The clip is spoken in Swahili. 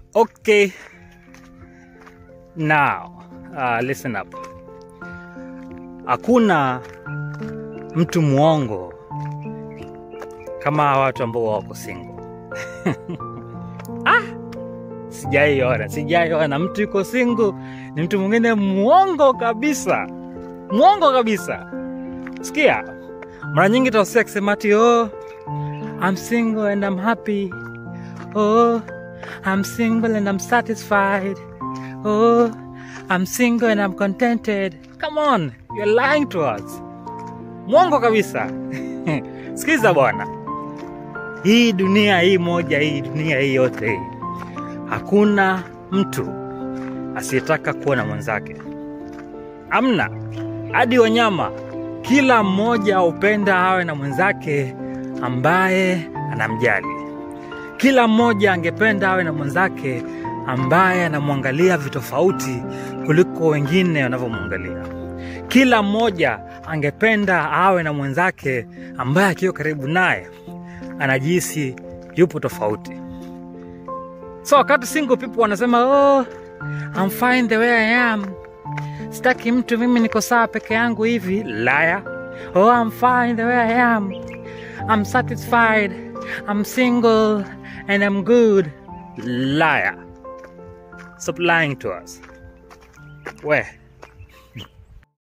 Okay. Now, uh, listen up. Hakuna mtu mwongo kama watu ambao wako single. ah, sijaiona, sijaiona mtu yuko single ni mtu mwingine mwongo kabisa, mwongo kabisa. Sikia, mara nyingi tausia akisema ati oh, I'm single and I'm happy. Oh, I'm single and I'm satisfied. Oh, I'm single and I'm contented. Come on, you're lying to us. Mwongo kabisa. Sikiza bwana, hii dunia hii moja, hii dunia hii yote hii, hakuna mtu asiyetaka kuwa na mwenzake. Amna, hadi wanyama, kila mmoja hupenda awe na mwenzake ambaye anamjali. Kila mmoja angependa awe na mwenzake ambaye anamwangalia vitofauti kuliko wengine wanavyomwangalia. Kila mmoja angependa awe na mwenzake ambaye akiwa karibu naye anajihisi yupo tofauti. So wakati single people wanasema oh, I'm fine the way I am, sitaki mtu, mimi niko sawa peke yangu hivi, laya. Oh, I'm fine the way I am, I'm satisfied, I'm single and I'm good, liar. Stop lying to us. We.